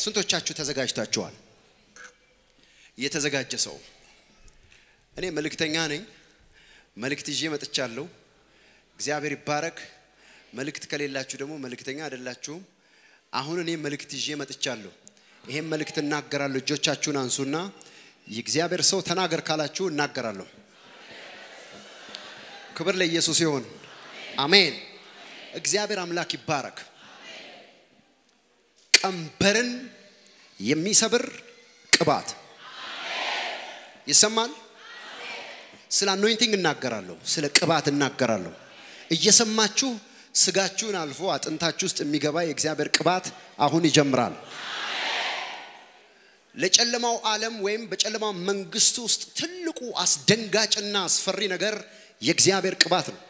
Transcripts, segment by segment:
ስንቶቻችሁ ተዘጋጅታችኋል? የተዘጋጀ ሰው እኔ መልእክተኛ ነኝ። መልእክት ይዤ መጥቻለሁ። እግዚአብሔር ይባረክ። መልእክት ከሌላችሁ ደግሞ መልእክተኛ አይደላችሁም። አሁን እኔ መልእክት ይዤ መጥቻለሁ። ይሄን መልእክት እናገራለሁ። እጆቻችሁን አንሱና የእግዚአብሔር ሰው ተናገር ካላችሁ እናገራለሁ። ክብር ለኢየሱስ ይሁን። አሜን። እግዚአብሔር አምላክ ይባረክ። ቀንበርን የሚሰብር ቅባት ይሰማል። ስለ አኖይንቲንግ እናገራለሁ፣ ስለ ቅባት እናገራለሁ። እየሰማችሁ ስጋችሁን አልፎ አጥንታችሁ ውስጥ የሚገባ የእግዚአብሔር ቅባት አሁን ይጀምራል። ለጨለማው ዓለም ወይም በጨለማው መንግስት ውስጥ ትልቁ አስደንጋጭና አስፈሪ ነገር የእግዚአብሔር ቅባት ነው።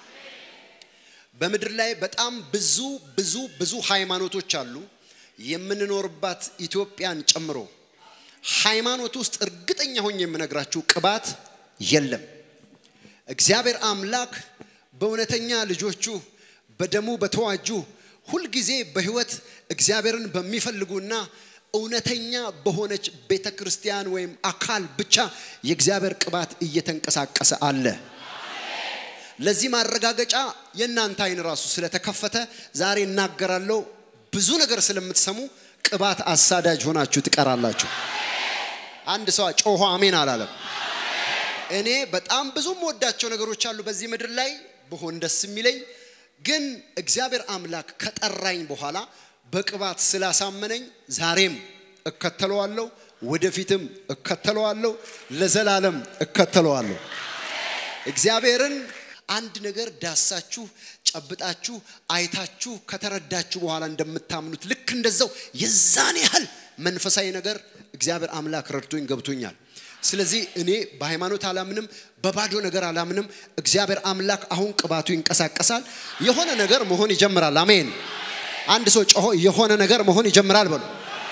በምድር ላይ በጣም ብዙ ብዙ ብዙ ሃይማኖቶች አሉ። የምንኖርባት ኢትዮጵያን ጨምሮ ሃይማኖት ውስጥ እርግጠኛ ሆኜ የምነግራችሁ ቅባት የለም። እግዚአብሔር አምላክ በእውነተኛ ልጆቹ በደሙ በተዋጁ ሁልጊዜ በህይወት እግዚአብሔርን በሚፈልጉና እውነተኛ በሆነች ቤተ ክርስቲያን ወይም አካል ብቻ የእግዚአብሔር ቅባት እየተንቀሳቀሰ አለ። ለዚህ ማረጋገጫ የእናንተ አይን ራሱ ስለተከፈተ ዛሬ እናገራለሁ። ብዙ ነገር ስለምትሰሙ ቅባት አሳዳጅ ሆናችሁ ትቀራላችሁ። አንድ ሰው ጮሆ አሜን አላለም። እኔ በጣም ብዙ የምወዳቸው ነገሮች አሉ በዚህ ምድር ላይ ብሆን ደስ የሚለኝ ግን እግዚአብሔር አምላክ ከጠራኝ በኋላ በቅባት ስላሳመነኝ ዛሬም እከተለዋለሁ፣ ወደፊትም እከተለዋለሁ፣ ለዘላለም እከተለዋለሁ። እግዚአብሔርን አንድ ነገር ዳሳችሁ ጨብጣችሁ አይታችሁ ከተረዳችሁ በኋላ እንደምታምኑት ልክ እንደዛው የዛን ያህል መንፈሳዊ ነገር እግዚአብሔር አምላክ ረድቶኝ ገብቶኛል። ስለዚህ እኔ በሃይማኖት አላምንም፣ በባዶ ነገር አላምንም። እግዚአብሔር አምላክ አሁን ቅባቱ ይንቀሳቀሳል። የሆነ ነገር መሆን ይጀምራል። አሜን። አንድ ሰው ጮሆ የሆነ ነገር መሆን ይጀምራል በሉ።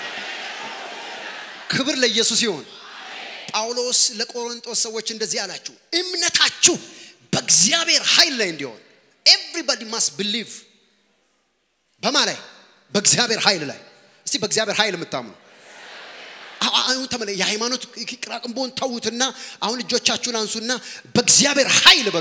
ክብር ለኢየሱስ ይሁን። ጳውሎስ ለቆሮንጦስ ሰዎች እንደዚህ አላችሁ፣ እምነታችሁ በእግዚአብሔር ኃይል ላይ እንዲሆን ኤቭሪባዲ ማስት ብሊቭ በማ ላይ በእግዚአብሔር ኃይል ላይ እስቲ በእግዚአብሔር ኃይል የምታምኑ አሁን ተመለ የሃይማኖት ቅራቅንቦን ተዉትና አሁን እጆቻችሁን አንሱና በእግዚአብሔር ኃይል በሉ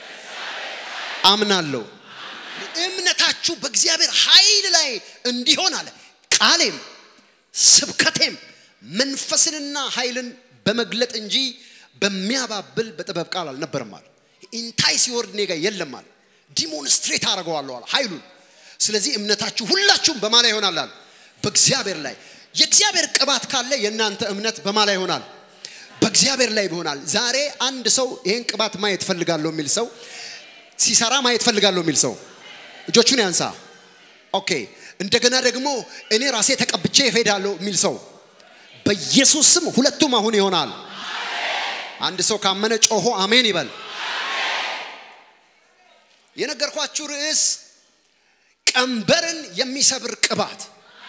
አምናለሁ እምነታችሁ በእግዚአብሔር ኃይል ላይ እንዲሆን አለ ቃሌም ስብከቴም መንፈስንና ኃይልን በመግለጥ እንጂ በሚያባብል በጥበብ ቃል አልነበረም አለ ኢንታይ ሲወርድ እኔ ጋር የለም አለ ዲሞንስትሬት አደርገዋለሁ አለ ኃይሉን ስለዚህ እምነታችሁ ሁላችሁም በማላ ይሆናል አለ በእግዚአብሔር ላይ የእግዚአብሔር ቅባት ካለ የእናንተ እምነት በማላ ይሆናል በእግዚአብሔር ላይ ይሆናል ዛሬ አንድ ሰው ይህን ቅባት ማየት ፈልጋለሁ የሚል ሰው ሲሰራ ማየት ፈልጋለሁ የሚል ሰው እጆቹን ያንሳ ኦኬ እንደገና ደግሞ እኔ ራሴ ተቀብቼ እሄዳለሁ የሚል ሰው በኢየሱስ ስም ሁለቱም አሁን ይሆናል አንድ ሰው ካመነ ጮሆ አሜን ይበል የነገርኳችሁ ርዕስ ቀንበርን የሚሰብር ቅባት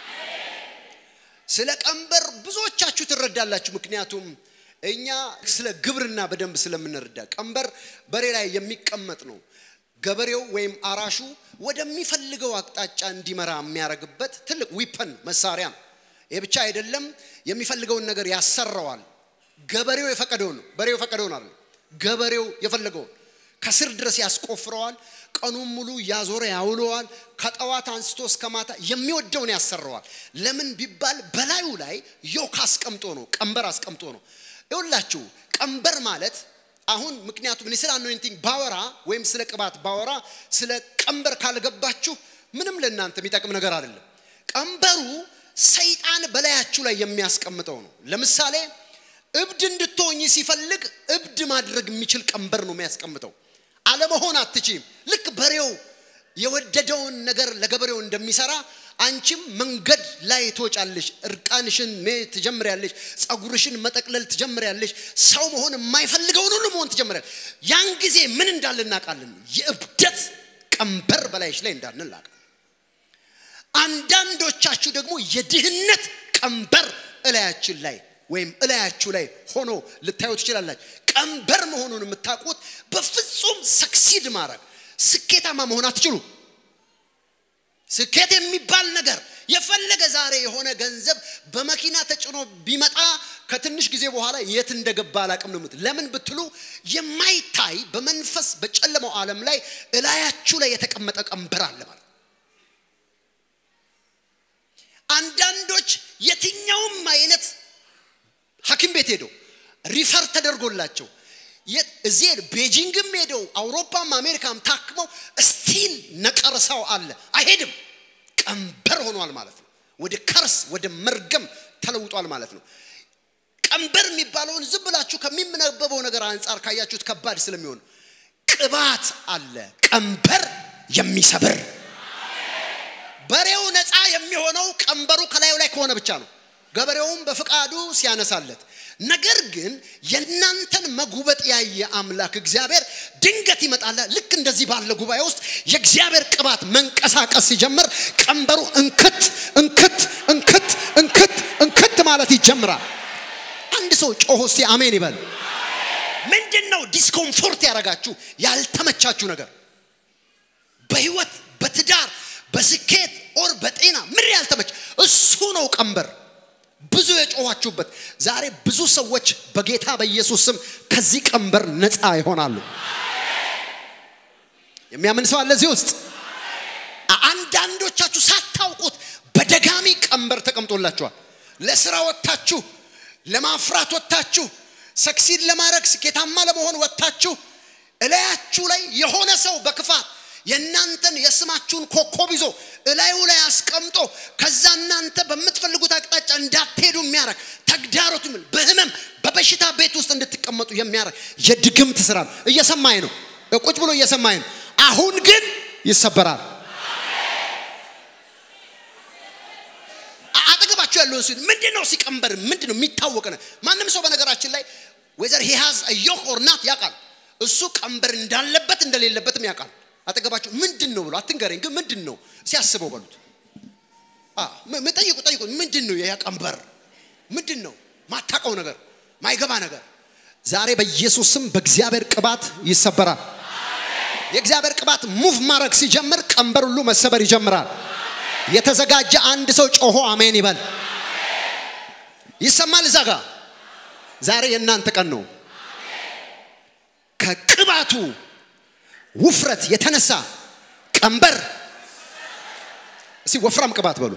ስለ ቀንበር ብዙዎቻችሁ ትረዳላችሁ ምክንያቱም እኛ ስለ ግብርና በደንብ ስለምንረዳ ቀንበር በሬ ላይ የሚቀመጥ ነው ገበሬው ወይም አራሹ ወደሚፈልገው አቅጣጫ እንዲመራ የሚያደርግበት ትልቅ ዊፐን መሳሪያ ነው ይህ ብቻ አይደለም የሚፈልገውን ነገር ያሰራዋል ገበሬው የፈቀደውን ነው በሬው የፈቀደውን አለ ገበሬው የፈለገውን ከስር ድረስ ያስቆፍረዋል ቀኑን ሙሉ ያዞረ ያውለዋል ከጠዋት አንስቶ እስከ ማታ የሚወደውን ያሰራዋል ለምን ቢባል በላዩ ላይ ዮክ አስቀምጦ ነው ቀንበር አስቀምጦ ነው ይውላችሁ ቀንበር ማለት አሁን ምክንያቱም እኔ ስለ አኖይንቲንግ ባወራ ወይም ስለ ቅባት ባወራ ስለ ቀንበር ካልገባችሁ ምንም ለእናንተ የሚጠቅም ነገር አይደለም ቀንበሩ ሰይጣን በላያችሁ ላይ የሚያስቀምጠው ነው ለምሳሌ እብድ እንድትሆኝ ሲፈልግ እብድ ማድረግ የሚችል ቀንበር ነው የሚያስቀምጠው አለመሆን አትችም ልክ በሬው የወደደውን ነገር ለገበሬው እንደሚሰራ አንቺም መንገድ ላይ ትወጫለሽ እርቃንሽን ትጀምሪያለሽ ጸጉርሽን መጠቅለል ትጀምሪያለሽ ሰው መሆን የማይፈልገውን ሁሉ መሆን ትጀምሪያለሽ ያን ጊዜ ምን እንዳለ እናውቃለን የእብደት ቀንበር በላይሽ ላይ እንዳለ እናውቃለን አንዳንዶቻችሁ ደግሞ የድህነት ቀንበር እላያችን ላይ ወይም እላያችሁ ላይ ሆኖ ልታዩ ትችላላችሁ ቀንበር መሆኑን የምታውቁት በፍጹም ሰክሲድ ማድረግ ስኬታማ መሆን አትችሉ ስኬት የሚባል ነገር የፈለገ ዛሬ የሆነ ገንዘብ በመኪና ተጭኖ ቢመጣ ከትንሽ ጊዜ በኋላ የት እንደገባ አላቅም ነው የምትል። ለምን ብትሉ የማይታይ በመንፈስ በጨለማው ዓለም ላይ እላያችሁ ላይ የተቀመጠ ቀንበር አለ ማለት አንዳንዶች የትኛውም አይነት ሐኪም ቤት ሄደው ሪፈር ተደርጎላቸው እዚህ ቤጂንግም ሄደው አውሮፓም አሜሪካም ታክመው ስቲል ነቀርሳው አለ አይሄድም። ቀንበር ሆኗል ማለት ነው። ወደ ከርስ ወደ መርገም ተለውጧል ማለት ነው። ቀንበር የሚባለውን ዝም ብላችሁ ከሚነበበው ነገር አንጻር ካያችሁት ከባድ ስለሚሆን ቅባት አለ፣ ቀንበር የሚሰብር በሬው ነፃ የሚሆነው ቀንበሩ ከላዩ ላይ ከሆነ ብቻ ነው። ገበሬውም በፍቃዱ ሲያነሳለት ነገር ግን የእናንተን መጉበጥ ያየ አምላክ እግዚአብሔር ድንገት ይመጣል። ልክ እንደዚህ ባለ ጉባኤ ውስጥ የእግዚአብሔር ቅባት መንቀሳቀስ ሲጀምር ቀንበሩ እንክት እንክት እንክት እንክት እንክት ማለት ይጀምራል። አንድ ሰው ጮሆ እስቲ አሜን ይበል። ምንድን ነው ዲስኮምፎርት ያደረጋችሁ ያልተመቻችሁ ነገር በህይወት በትዳር በስኬት ኦር በጤና ምን ያልተመች እሱ ነው ቀንበር ብዙ የጮኋችሁበት ዛሬ ብዙ ሰዎች በጌታ በኢየሱስ ስም ከዚህ ቀንበር ነፃ ይሆናሉ። የሚያምን ሰው አለ እዚህ ውስጥ? አንዳንዶቻችሁ ሳታውቁት በደጋሚ ቀንበር ተቀምጦላችኋል። ለስራ ወጥታችሁ፣ ለማፍራት ወጥታችሁ፣ ሰክሲድ ለማድረግ ስኬታማ ለመሆን ወጥታችሁ እላያችሁ ላይ የሆነ ሰው በክፋት የእናንተን የስማችሁን ኮከብ ይዞ እላዩ ላይ አስቀምጦ ከዛ እናንተ በምትፈልጉት አቅጣጫ እንዳትሄዱ የሚያደርግ ተግዳሮት ምን በህመም በበሽታ ቤት ውስጥ እንድትቀመጡ የሚያደርግ የድግምት ስራ ነው። እየሰማኝ ነው፣ ቁጭ ብሎ እየሰማኝ ነው። አሁን ግን ይሰበራል። አጠገባችሁ ያለውን ሲል ምንድን ነው ሲቀንበር ምንድን ነው የሚታወቅ ነው። ማንም ሰው በነገራችን ላይ ወይዘር ሂሃዝ ዮክ ኦር ናት ያውቃል። እሱ ቀንበር እንዳለበት እንደሌለበትም ያውቃል። አጠገባችሁ ምንድን ነው ብሎ አትንገረኝ፣ ግን ምንድን ነው ሲያስበው በሉት። ጠይቁ ጠይቁ። ምንድን ነው ያ ቀንበር? ምንድን ነው ማታቀው ነገር ማይገባ ነገር? ዛሬ በኢየሱስ ስም በእግዚአብሔር ቅባት ይሰበራል። የእግዚአብሔር ቅባት ሙቭ ማድረግ ሲጀምር ቀንበር ሁሉ መሰበር ይጀምራል። የተዘጋጀ አንድ ሰው ጮሆ አሜን ይበል። ይሰማል እዛ ጋ ዛሬ የእናንተ ቀን ነው። ከቅባቱ ውፍረት የተነሳ ቀንበር እስቲ ወፍራም ቅባት በሉ።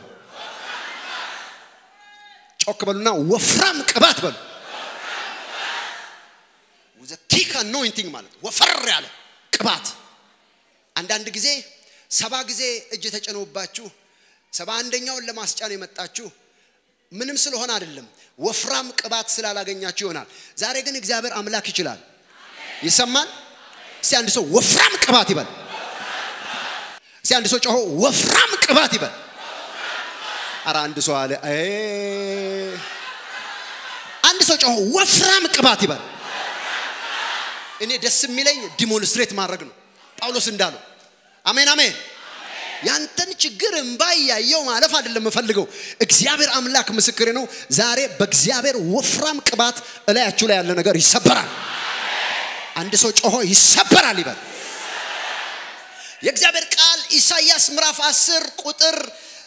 ጮክ በሉና ወፍራም ቅባት በሉ። ቲክ አኖይንቲንግ ማለት ወፈር ያለ ቅባት። አንዳንድ ጊዜ ሰባ ጊዜ እጅ ተጭኖባችሁ ሰባ አንደኛውን ለማስጫን የመጣችሁ ምንም ስለሆነ አይደለም፣ ወፍራም ቅባት ስላላገኛችሁ ይሆናል። ዛሬ ግን እግዚአብሔር አምላክ ይችላል። ይሰማል። እስቲ አንድ ሰው ወፍራም ቅባት ይበል። እስቲ አንድ ሰው ጮሆ ወፍራም ቅባት ይበል። አረ አንድ ሰው አለ። አንድ ሰው ጮሆ ወፍራም ቅባት ይበል። እኔ ደስ የሚለኝ ዲሞንስትሬት ማድረግ ነው፣ ጳውሎስ እንዳለው። አሜን አሜን። ያንተን ችግር እምባ እያየው ማለፍ አይደለም የምፈልገው። እግዚአብሔር አምላክ ምስክሬ ነው። ዛሬ በእግዚአብሔር ወፍራም ቅባት እላያችሁ ላይ ያለ ነገር ይሰበራል። አንድ ሰው ጮሆ ይሰበራል ይበል። የእግዚአብሔር ቃል ኢሳይያስ ምዕራፍ 10 ቁጥር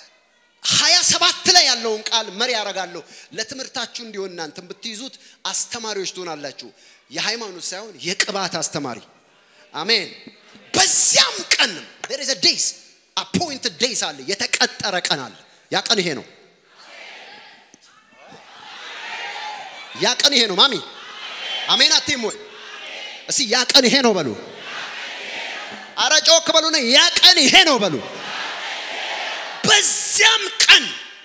27 ላይ ያለውን ቃል መሪ ያደርጋለሁ። ለትምህርታችሁ እንዲሆን እናንተም ብትይዙት አስተማሪዎች ትሆናላችሁ። የሃይማኖት ሳይሆን የቅባት አስተማሪ። አሜን። በዚያም ቀን there is a days appointed days አለ፣ የተቀጠረ ቀን አለ። ያ ቀን ይሄ ነው። ያ ቀን ይሄ ነው። ማሚ አሜን አትይም ወይ? እስቲ ያ ቀን ይሄ ነው በሉ። አረ ጮክ በሉና ያ ቀን ይሄ ነው በሉ። በዚያም ቀን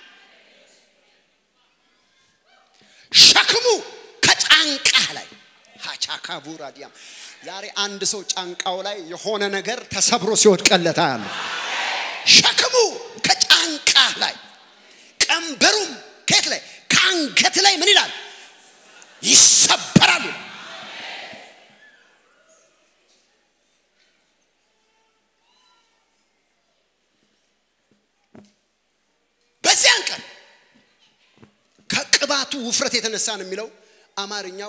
ሸክሙ ከጫንቃህ ላይ ሀቻካ ቡራዲያም ዛሬ አንድ ሰው ጫንቃው ላይ የሆነ ነገር ተሰብሮ ሲወድቀለታ ያለ ሸክሙ ከጫንቃህ ላይ ቀንበሩም ከየት ላይ ከአንገት ላይ ምን ይላል ይሰበራሉ። በዚያን ቀን ከቅባቱ ውፍረት የተነሳ ነው የሚለው አማርኛው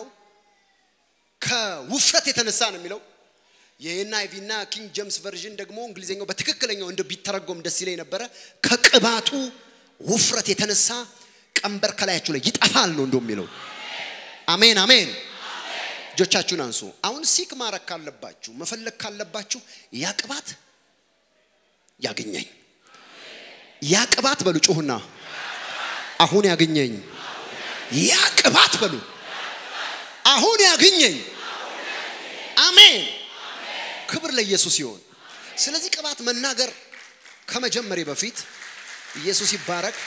ከውፍረት የተነሳ ነው የሚለው የኤንአይቪ እና ኪንግ ጄምስ ቨርዥን ደግሞ እንግሊዝኛው በትክክለኛው እንደ ቢተረጎም ደስ ይለኝ ነበረ ከቅባቱ ውፍረት የተነሳ ቀንበር ከላያችሁ ላይ ይጠፋል ነው እንደው የሚለው። አሜን አሜን። እጆቻችሁን አንሱ። አሁን ሲክ ማረግ ካለባችሁ መፈለግ ካለባችሁ ያ ቅባት ያገኘኝ፣ ያ ቅባት በሉ ጩሁና፣ አሁን ያገኘኝ፣ ያ ቅባት በሉ አሁን ያገኘኝ። አሜን። ክብር ለኢየሱስ ይሆን። ስለዚህ ቅባት መናገር ከመጀመሬ በፊት ኢየሱስ ይባረክ።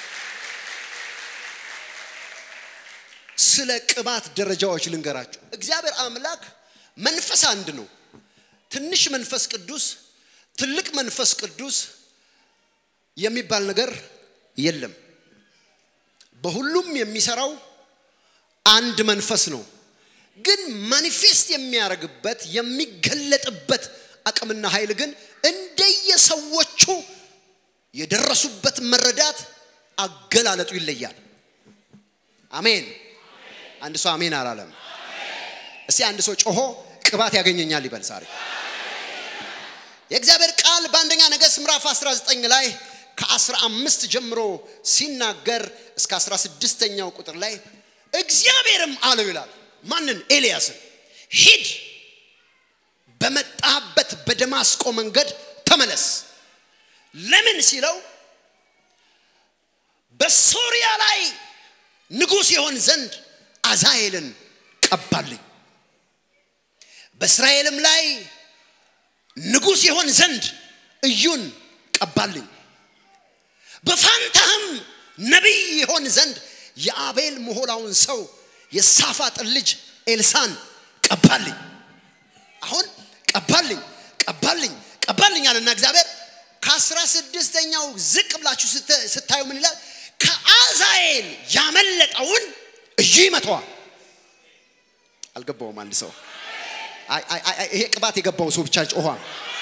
ስለ ቅባት ደረጃዎች ልንገራችሁ። እግዚአብሔር አምላክ መንፈስ አንድ ነው። ትንሽ መንፈስ ቅዱስ፣ ትልቅ መንፈስ ቅዱስ የሚባል ነገር የለም። በሁሉም የሚሰራው አንድ መንፈስ ነው። ግን ማኒፌስት የሚያደርግበት የሚገለጥበት አቅምና ኃይል ግን እንደየሰዎቹ የደረሱበት መረዳት አገላለጡ ይለያል። አሜን። አንድ ሰው አሜን አላለም። እስቲ አንድ ሰው ጮሆ ቅባት ያገኘኛል ይበል ዛሬ። የእግዚአብሔር ቃል በአንደኛ ነገሥት ምዕራፍ 19 ላይ ከ15 ጀምሮ ሲናገር እስከ 16ኛው ቁጥር ላይ እግዚአብሔርም አለው ይላል ማንን? ኤልያስን ሂድ በመጣበት በደማስቆ መንገድ ተመለስ። ለምን ሲለው በሶሪያ ላይ ንጉሥ የሆን ዘንድ አዛሄልን ቀባልኝ፣ በእስራኤልም ላይ ንጉሥ የሆን ዘንድ እዩን ቀባልኝ፣ በፋንታህም ነቢይ የሆን ዘንድ የአቤል ምሆላውን ሰው የሳፋጥን ልጅ ኤልሳን ቀባልኝ። አሁን ቀባልኝ ቀባልኝ ቀባልኝ አለና እግዚአብሔር ከአስራ ስድስተኛው ዝቅ ብላችሁ ስታዩ ምን ይላል? ከአዛኤል ያመለጠውን እዩ ይመተዋል። አልገባውም። አንድ ሰው ይሄ ቅባት የገባው ሰው ብቻ ጮኋ።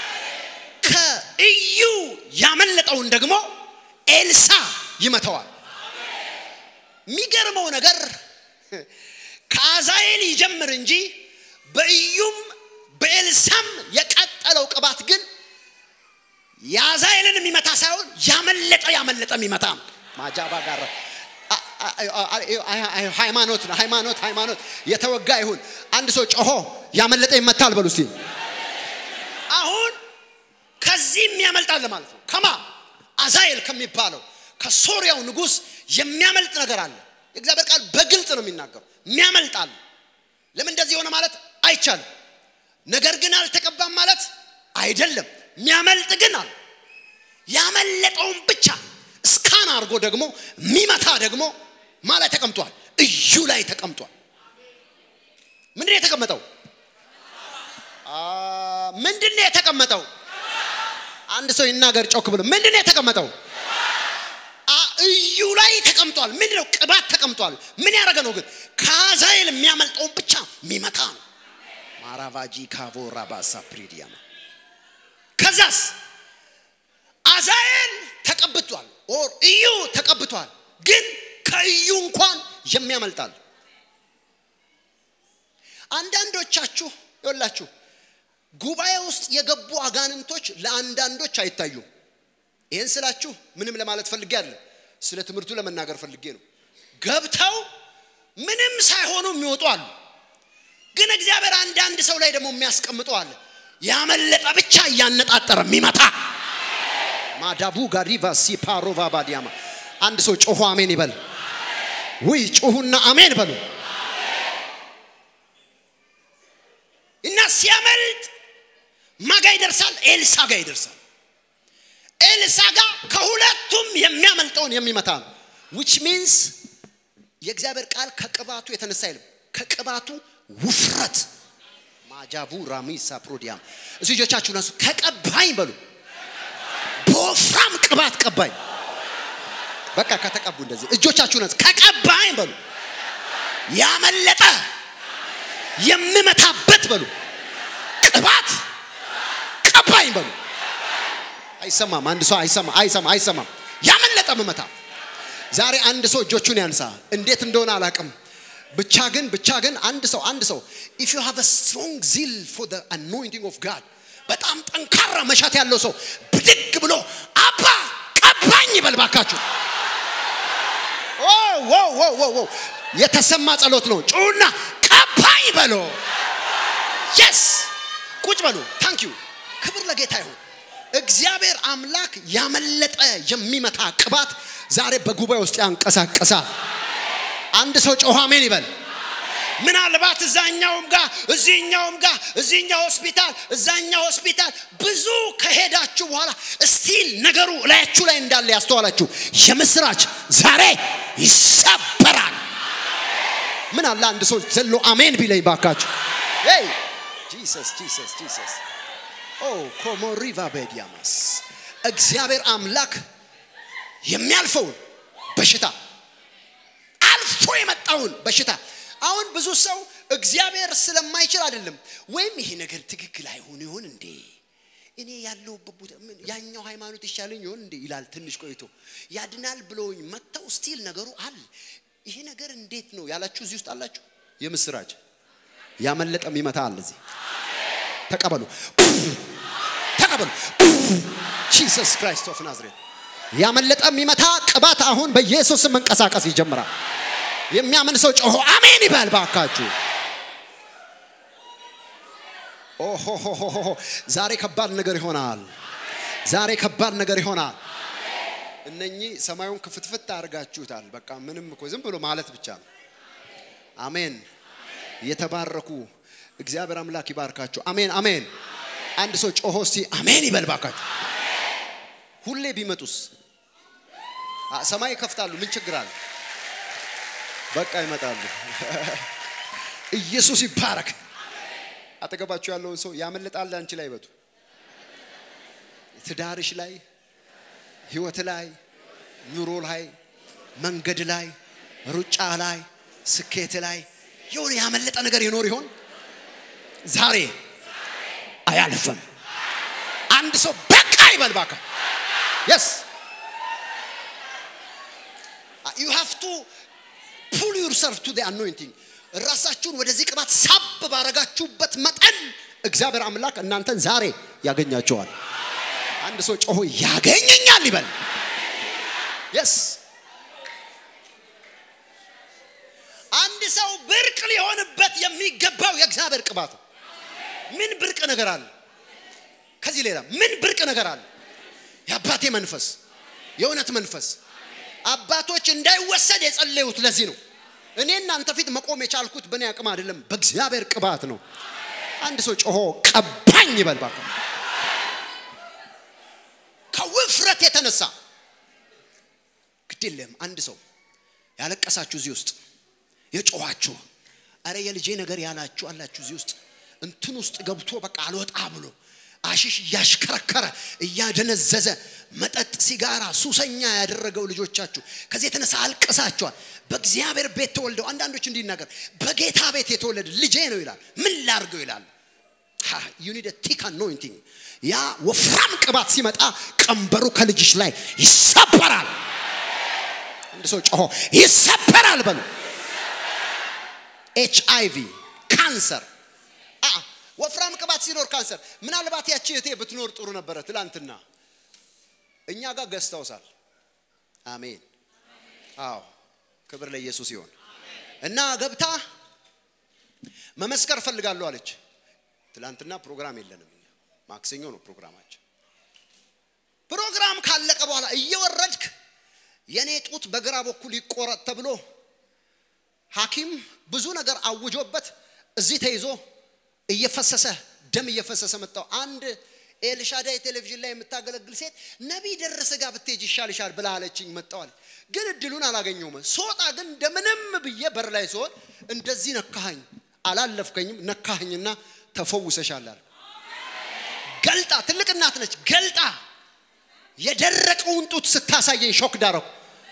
ከእዩ ያመለጠውን ደግሞ ኤልሳ ይመተዋል። የሚገርመው ነገር ከአዛኤል ይጀምር እንጂ በእዩም በኤልሳም የቀጠለው ቅባት ግን የአዛኤልን የሚመታ ሳይሆን ያመለጠ ያመለጠ የሚመታ ማጃባ ጋር ሃይማኖት ነው። ሃይማኖት ሃይማኖት የተወጋ ይሁን። አንድ ሰው ጮሆ ያመለጠ ይመታል በሉ እስቲ። አሁን ከዚህም ያመልጣል ማለት ነው። ከማ አዛኤል ከሚባለው ከሶሪያው ንጉሥ የሚያመልጥ ነገር አለ። የእግዚአብሔር ቃል በግልጽ ነው የሚናገረው። የሚያመልጣል። ለምን እንደዚህ የሆነ ማለት አይቻልም። ነገር ግን አልተቀባም ማለት አይደለም። የሚያመልጥ ግን አለ። ያመለጠውን ብቻ እስካን አድርጎ ደግሞ የሚመታ ደግሞ ማለት ተቀምጧል። እዩ ላይ ተቀምጧል። ምንድን ነው የተቀመጠው? ምንድን ነው የተቀመጠው? አንድ ሰው ይናገር ጮክ ብሎ ምንድን ነው የተቀመጠው? እዩ ላይ ተቀምጧል። ምንድን ነው? ቅባት ተቀምጧል። ምን ያደረገ ነው ግን? ከአዛኤል የሚያመልጠውን ብቻ የሚመታ ነው። ማራቫጂ ካቮ ራባሳ ፕሪዲያማ ከዛስ አዛኤል ተቀብቷል። ኦር እዩ ተቀብቷል። ግን ከእዩ እንኳን የሚያመልጣል። አንዳንዶቻችሁ ይወላችሁ ጉባኤ ውስጥ የገቡ አጋንንቶች ለአንዳንዶች አይታዩም። ይህን ስላችሁ ምንም ለማለት ፈልጌ አለ ስለ ትምህርቱ ለመናገር ፈልጌ ነው። ገብተው ምንም ሳይሆኑ የሚወጡ አሉ። ግን እግዚአብሔር አንዳንድ ሰው ላይ ደግሞ የሚያስቀምጠው አለ ያመለጠ ብቻ እያነጣጠረ የሚመታ ማዳቡ ጋሪቫ ሲፓሮቫ ባዲያማ አንድ ሰው ጮሁ አሜን ይበል። ውይ ጮሁና አሜን በሉ። እና ሲያመልጥ ማጋ ይደርሳል፣ ኤልሳ ጋር ይደርሳል። ኤልሳ ጋር ከሁለቱም የሚያመልጠውን የሚመታ ነው። ዊች ሚንስ የእግዚአብሔር ቃል ከቅባቱ የተነሳ አይልም፣ ከቅባቱ ውፍረት ማጃቡ ራሚሳ ፕሮዲያም እሱ ልጆቻችሁን አንሱ። ከቀባኝ በሉ በወፍራም ቅባት ቀባኝ። በቃ ከተቀቡ እንደዚህ እጆቻችሁን አንሱ። ከቀባኝ በሉ ያመለጠ የምመታበት በሉ ቅባት ቀባኝ በሉ። አይሰማም። አንድ ሰው አይሰማ አይሰማ አይሰማም። ያመለጠ ምመታ። ዛሬ አንድ ሰው እጆቹን ያንሳ። እንዴት እንደሆነ አላቅም። ብቻ ግን ብቻ ግን አንድ ሰው አንድ ሰው ኢፍ ዩ ሃቭ a strong zeal for the anointing of God በጣም ጠንካራ መሻት ያለው ሰው ብድግ ብሎ አባ ቀባኝ ይበል ባካችሁ። ዋው ዋው ዋው ዋው የተሰማ ጸሎት ነው። ጩና ቀባኝ በሎ የስ ቁጭ በሉ። ታንክ ዩ ክብር ለጌታ ይሁን። እግዚአብሔር አምላክ ያመለጠ የሚመታ ቅባት ዛሬ በጉባኤ ውስጥ ያንቀሳቀሳል። አንድ ሰው ጮኸ አሜን ይበል። ምናልባት እዛኛውም ጋር እዚህኛውም ጋር እዚህኛው ሆስፒታል እዛኛው ሆስፒታል ብዙ ከሄዳችሁ በኋላ ስቲል ነገሩ እላያችሁ ላይ እንዳለ ያስተዋላችሁ የምስራች ዛሬ ይሰበራል። ምን አለ አንድ ሰው ዘሎ አሜን ቢለኝ ባካችሁ። ይ ጂሰስ ጂሰስ ጂሰስ ኦ ኮሞሪቫ ቤዲያማስ እግዚአብሔር አምላክ የሚያልፈውን በሽታ አልፎ የመጣውን በሽታ አሁን ብዙ ሰው እግዚአብሔር ስለማይችል አይደለም፣ ወይም ይሄ ነገር ትክክል አይሆን ይሆን እንዴ እኔ ያለሁበት ቦታ ምን ያኛው ሃይማኖት ይሻለኝ ይሆን እንዴ ይላል። ትንሽ ቆይቶ ያድናል ብለውኝ መጥተው ስቲል ነገሩ አለ። ይሄ ነገር እንዴት ነው ያላችሁ እዚህ ውስጥ አላችሁ። የምስራች ያመለጠ የሚመታ አለ እዚህ። ተቀበሉ፣ ተቀበሉ። ጂሰስ ክራይስት ኦፍ ናዝሬት ያመለጠ የሚመታ ቅባት አሁን በኢየሱስ ስም መንቀሳቀስ ይጀምራል። የሚያምን ሰው ጮሆ አሜን ይበል ባካችሁ። ኦሆሆሆሆ ዛሬ ከባድ ነገር ይሆናል። ዛሬ ከባድ ነገር ይሆናል። እነኚህ ሰማዩን ክፍትፍት አድርጋችሁታል። በቃ ምንም እኮ ዝም ብሎ ማለት ብቻ ነው። አሜን። የተባረኩ እግዚአብሔር አምላክ ይባርካችሁ። አሜን አሜን። አንድ ሰው ጮሆ እስቲ አሜን ይበል ባካችሁ። ሁሌ ቢመጡስ አ- ሰማይ ይከፍታሉ። ምን ችግር አለ? በቃ ይመጣሉ። ኢየሱስ ይባረክ። አጠገባችሁ ያለውን ሰው ያመልጣል አንቺ ላይ በቱ ትዳርሽ ላይ፣ ህይወት ላይ፣ ኑሮ ላይ፣ መንገድ ላይ፣ ሩጫ ላይ፣ ስኬት ላይ የሆነ ያመለጠ ነገር ይኖር ይሆን? ዛሬ አያልፍም። አንድ ሰው በቃ ይበል ባካ። የስ ዩ ሃቭ ቱ ፑል ዩርሰልፍ ቱ አኖይንቲንግ ራሳችሁን ወደዚህ ቅባት ሳብ ባረጋችሁበት መጠን እግዚአብሔር አምላክ እናንተን ዛሬ ያገኛቸዋል። አንድ ሰው ጮሆ ያገኘኛል ይበል። የስ አንድ ሰው ብርቅ ሊሆንበት የሚገባው የእግዚአብሔር ቅባት ነው። ምን ብርቅ ነገር አለ? ከዚህ ሌላ ምን ብርቅ ነገር አለ? የአባቴ መንፈስ፣ የእውነት መንፈስ አባቶች እንዳይወሰድ የጸለዩት ለዚህ ነው። እኔ እናንተ ፊት መቆም የቻልኩት በእኔ አቅም አይደለም፣ በእግዚአብሔር ቅባት ነው። አንድ ሰው ጮሆ ቀባኝ ይበል ባካ። ከውፍረት የተነሳ ግድ የለም። አንድ ሰው ያለቀሳችሁ እዚህ ውስጥ የጮኋችሁ፣ አረ የልጄ ነገር ያላችሁ አላችሁ እዚህ ውስጥ እንትን ውስጥ ገብቶ በቃ አልወጣ ብሎ አሽሽ እያሽከረከረ እያደነዘዘ መጠጥ፣ ሲጋራ ሱሰኛ ያደረገው ልጆቻችሁ ከዚህ የተነሳ አልቅሳችኋል። በእግዚአብሔር ቤት ተወልደው አንዳንዶች እንዲናገር በጌታ ቤት የተወለደ ልጄ ነው ይላል። ምን ላርገው ይላል። ዩ ኒድ ቲክ አኖይንቲንግ። ያ ወፍራም ቅባት ሲመጣ ቀንበሩ ከልጅሽ ላይ ይሰበራል። አንድ ሰው ጮሆ ይሰበራል በሉ። ኤች አይ ቪ ካንሰር አ ወፍራም ቅባት ሲኖር ካንሰር። ምናልባት ያቺ እህቴ ብትኖር ጥሩ ነበረ። ትላንትና እኛ ጋር ገዝተውሳል። አሜን። አዎ ክብር ለኢየሱስ ይሆን እና ገብታ መመስከር ፈልጋለሁ አለች። ትላንትና ፕሮግራም የለንም እኛ ማክሰኞ ነው ፕሮግራማችን። ፕሮግራም ካለቀ በኋላ እየወረድክ የኔ ጡት በግራ በኩል ይቆረጥ ተብሎ ሐኪም ብዙ ነገር አውጆበት እዚህ ተይዞ እየፈሰሰ ደም እየፈሰሰ መጣው። አንድ ኤልሻዳይ ቴሌቪዥን ላይ የምታገለግል ሴት ነቢይ ደረሰ ጋር ብትሄጅ ይሻልሻል ብላ አለችኝ። መጣዋል ግን እድሉን አላገኘውም። ስወጣ ግን እንደምንም ብዬ በር ላይ ሲሆን እንደዚህ ነካኸኝ፣ አላለፍከኝም፣ ነካኸኝና ተፈውሰሻል አለ። ገልጣ ትልቅ እናት ነች። ገልጣ የደረቀውን ጡት ስታሳየኝ ሾክ ዳረኩ።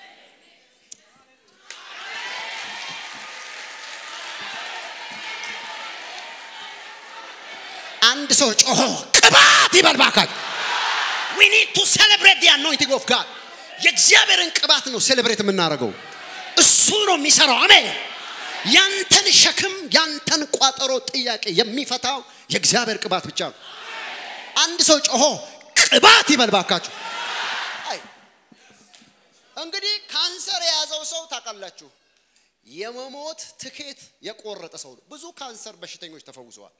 አንድ ሰው ጮሆ ቅባት ይበል ባካችሁ። ዊ ኒድ ቱ ሴሌብሬት ዲ አኖይንቲንግ ኦፍ ጋድ። የእግዚአብሔርን ቅባት ነው ሴሌብሬት የምናደርገው። እሱ ነው የሚሰራው። አሜን። ያንተን ሸክም ያንተን ቋጠሮ ጥያቄ የሚፈታው የእግዚአብሔር ቅባት ብቻ ነው። አንድ ሰው ጮሆ ቅባት ይበል ባካችሁ። አይ እንግዲህ ካንሰር የያዘው ሰው ታውቃላችሁ፣ የመሞት ትኬት የቆረጠ ሰው ነው። ብዙ ካንሰር በሽተኞች ተፈውሰዋል።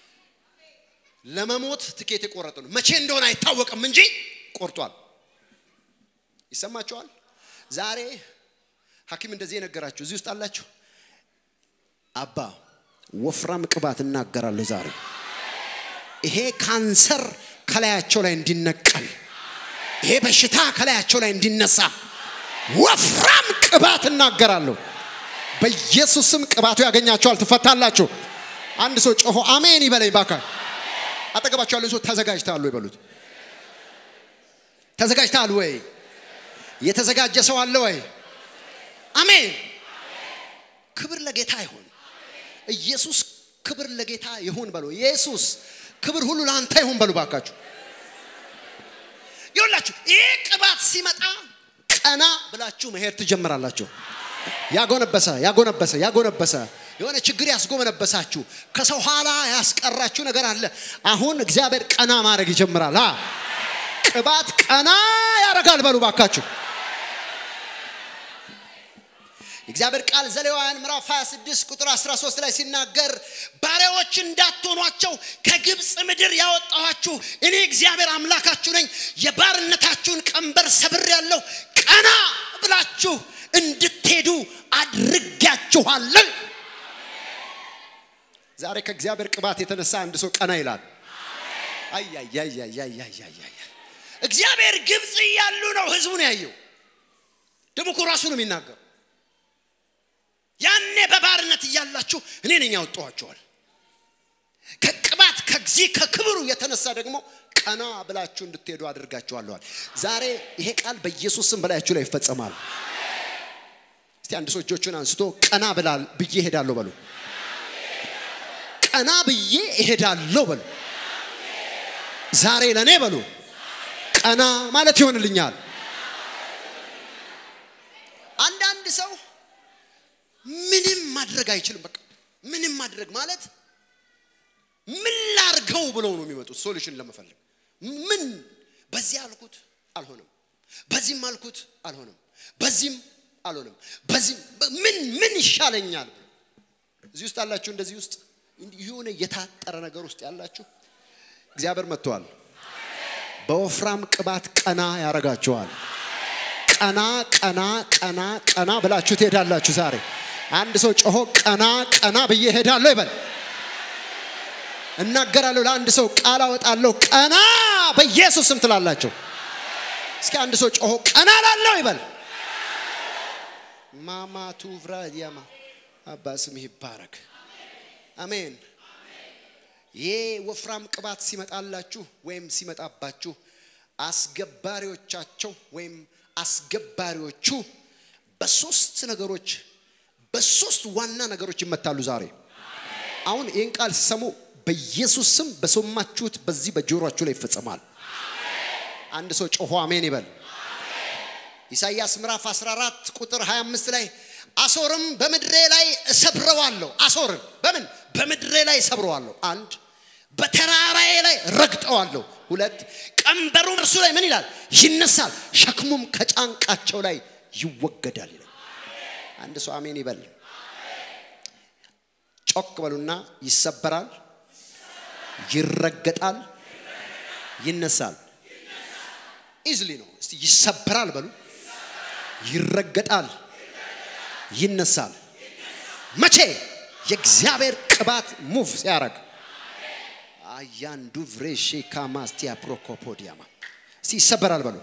ለመሞት ትኬት የቆረጠ ነው። መቼ እንደሆነ አይታወቅም እንጂ ቆርጧል። ይሰማችኋል? ዛሬ ሐኪም እንደዚህ የነገራችሁ እዚህ ውስጥ አላችሁ። አባ ወፍራም ቅባት እናገራለሁ ዛሬ ይሄ ካንሰር ከላያቸው ላይ እንዲነቀል ይሄ በሽታ ከላያቸው ላይ እንዲነሳ ወፍራም ቅባት እናገራለሁ። በኢየሱስም ቅባቱ ያገኛቸዋል፣ ትፈታላችሁ። አንድ ሰው ጮሆ አሜን ይበለኝ ባካ። አጠገባቸው ያለን ሰው ተዘጋጅተሃል ወይ በሉት። ተዘጋጅተሃል ወይ? የተዘጋጀ ሰው አለ ወይ? አሜን። ክብር ለጌታ ይሁን። ኢየሱስ ክብር ለጌታ ይሁን በሉ። ኢየሱስ ክብር ሁሉ ለአንተ ይሁን በሉ ባካችሁ። ይሁላችሁ ይሄ ቅባት ሲመጣ ቀና ብላችሁ መሄድ ትጀምራላችሁ። ያጎነበሰ ያጎነበሰ ያጎነበሰ የሆነ ችግር ያስጎመነበሳችሁ ከሰው ኋላ ያስቀራችሁ ነገር አለ። አሁን እግዚአብሔር ቀና ማድረግ ይጀምራል። አ ቅባት ቀና ያደርጋል በሉ ባካችሁ። እግዚአብሔር ቃል ዘሌዋውያን ምዕራፍ 26 ቁጥር 13 ላይ ሲናገር ባሪያዎች እንዳትሆኗቸው ከግብፅ ምድር ያወጣኋችሁ እኔ እግዚአብሔር አምላካችሁ ነኝ። የባርነታችሁን ቀንበር ሰብር ያለው ቀና ብላችሁ እንድትሄዱ አድርጋችኋለን። ዛሬ ከእግዚአብሔር ቅባት የተነሳ አንድ ሰው ቀና ይላል። አያያያያያያያ እግዚአብሔር ግብፅ እያሉ ነው ህዝቡን ያየው። ደግሞ እኮ ራሱ ነው የሚናገር ያኔ በባርነት እያላችሁ እኔ ነኝ ያወጣኋቸዋል። ከቅባት ከዚህ ከክብሩ የተነሳ ደግሞ ቀና ብላችሁ እንድትሄዱ አድርጋችኋለዋል። ዛሬ ይሄ ቃል በኢየሱስ ስም በላያችሁ ላይ ይፈጸማል። እስቲ አንድ ሰው እጆቹን አንስቶ ቀና ብላል ብዬ እሄዳለሁ በሉ። ቀና ብዬ እሄዳለሁ በሉ። ዛሬ ለእኔ በሉ ቀና ማለት ይሆንልኛል። አንዳንድ ሰው ምንም ማድረግ አይችልም። በቃ ምንም ማድረግ ማለት ምን ላርገው ብለው ነው የሚመጡት ሶሉሽን ለመፈለግ። ምን በዚህ አልኩት አልሆነም፣ በዚህም አልኩት አልሆነም፣ በዚህም አልሆነም፣ በዚህም ምን ምን ይሻለኛል? እዚህ ውስጥ አላችሁ፣ እንደዚህ ውስጥ የሆነ የታጠረ ነገር ውስጥ ያላችሁ እግዚአብሔር መጥተዋል። በወፍራም ቅባት ቀና ያረጋችኋል። ቀና ቀና ቀና ቀና ብላችሁ ትሄዳላችሁ ዛሬ አንድ ሰው ጮሆ ቀና ቀና ብዬ ሄዳለሁ ይበል። እናገራለሁ ለአንድ ሰው ቃል አወጣለሁ ቀና በኢየሱስ ስም ትላላችሁ። እስኪ አንድ ሰው ጮሆ ቀና ላለው ይበል። ማማ ቱቭራ ዲያማ አባ ስምህ ይባረክ። አሜን። ይህ ወፍራም ቅባት ሲመጣላችሁ ወይም ሲመጣባችሁ አስገባሪዎቻቸው ወይም አስገባሪዎቹ በሶስት ነገሮች በሶስት ዋና ነገሮች ይመታሉ። ዛሬ አሁን ይህን ቃል ሲሰሙ በኢየሱስ ስም በሰማችሁት በዚህ በጆሮአችሁ ላይ ይፈጸማል። አንድ ሰው ጮሆ አሜን ይበል። ኢሳይያስ ምዕራፍ 14 ቁጥር 25 ላይ አሶርም በምድሬ ላይ እሰብረዋለሁ። አሶርን በምን በምድሬ ላይ እሰብረዋለሁ። አንድ በተራራዬ ላይ ረግጠዋለሁ። ሁለት ቀንበሩም እርሱ ላይ ምን ይላል ይነሳል፣ ሸክሙም ከጫንቃቸው ላይ ይወገዳል ይላል። አንድ ሰው አሜን ይበል። ጮክ በሉና ይሰበራል፣ ይረገጣል፣ ይነሳል። ኢዝሊ ነው። እስቲ ይሰበራል በሉ፣ ይረገጣል፣ ይነሳል። መቼ? የእግዚአብሔር ቅባት ሙቭ ሲያደርግ አያንዱ ቭሬሼ ካማስቲያ ፕሮኮፖዲያማ እስቲ ይሰበራል በሉ፣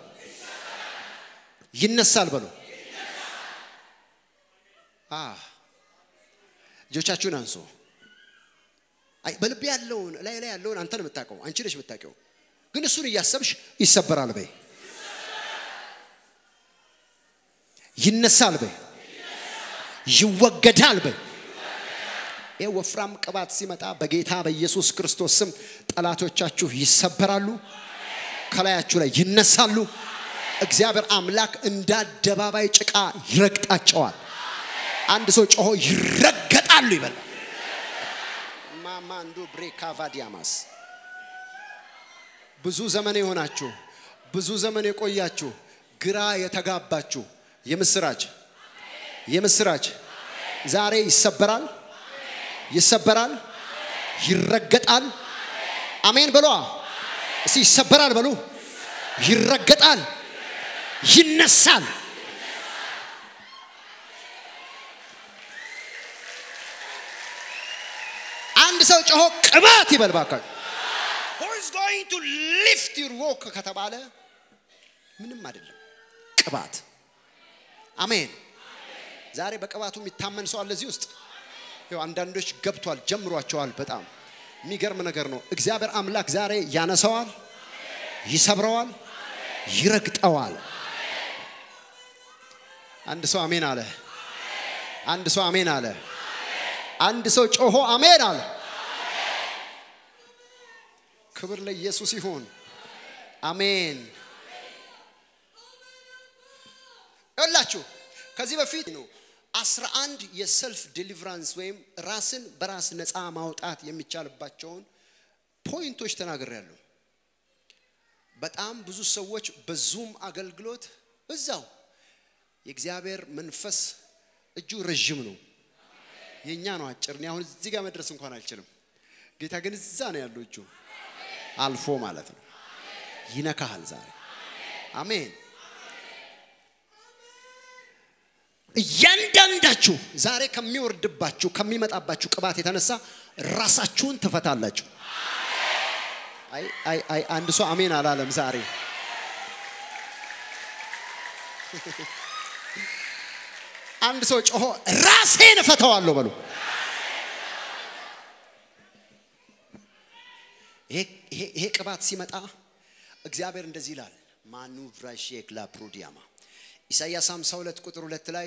ይነሳል በሉ። እጆቻችሁን አንሶ በልቤ ያለውን ላይ ላይ ያለውን አንተ ነው የምታውቀው፣ አንቺ ነሽ የምታውቀው። ግን እሱን እያሰብሽ ይሰበራል በይ፣ ይነሳል በይ፣ ይወገዳል በይ። ይህ ወፍራም ቅባት ሲመጣ በጌታ በኢየሱስ ክርስቶስ ስም ጠላቶቻችሁ ይሰበራሉ፣ ከላያችሁ ላይ ይነሳሉ። እግዚአብሔር አምላክ እንደ አደባባይ ጭቃ ይረግጣቸዋል። አንድ ሰው ጮሆ ይረገጣሉ ይበላል። ማማንዱ ብሬካቫዲያማስ ብዙ ዘመን የሆናችሁ ብዙ ዘመን የቆያችሁ ግራ የተጋባችሁ የምስራች የምስራች ዛሬ ይሰበራል፣ ይሰበራል፣ ይረገጣል። አሜን በሏ እስቲ ይሰበራል በሉ፣ ይረገጣል፣ ይነሳል። አንድ ሰው ጮሆ ቅባት ይበል ባካችሁ። Who is going to lift your walk ከተባለ ምንም አይደለም፣ ቅባት። አሜን። ዛሬ በቅባቱ የሚታመን ሰው አለ እዚህ ውስጥ። ይኸው አንዳንዶች ገብቷል፣ ጀምሯቸዋል። በጣም የሚገርም ነገር ነው። እግዚአብሔር አምላክ ዛሬ ያነሰዋል፣ ይሰብረዋል፣ ይረግጠዋል። አንድ ሰው አሜን አለ። አንድ ሰው አሜን አለ። አንድ ሰው ጮሆ አሜን አለ። ክብር ለኢየሱስ ይሁን። አሜን። ይላችሁ ከዚህ በፊት ነው አስራ አንድ የሰልፍ ዴሊቨራንስ ወይም ራስን በራስ ነፃ ማውጣት የሚቻልባቸውን ፖይንቶች ተናግሬያለሁ። በጣም ብዙ ሰዎች በዙም አገልግሎት እዛው የእግዚአብሔር መንፈስ እጁ ረዥም ነው፣ የእኛ ነው አጭር። እኔ አሁን እዚህ ጋር መድረስ እንኳን አልችልም። ጌታ ግን እዛ ነው ያለው እጁ አልፎ ማለት ነው። ይነካሃል ዛሬ። አሜን። እያንዳንዳችሁ ዛሬ ከሚወርድባችሁ ከሚመጣባችሁ ቅባት የተነሳ ራሳችሁን ትፈታላችሁ። አይ አይ አይ አንድ ሰው አሜን አላለም ዛሬ። አንድ ሰው ጮሆ ራሴን እፈታዋለሁ በሉ። ይሄ ቅባት ሲመጣ እግዚአብሔር እንደዚህ ይላል። ማኑ ቭራሼክ ላፕሩዲያማ ኢሳይያስ 52 ቁጥር ሁለት ላይ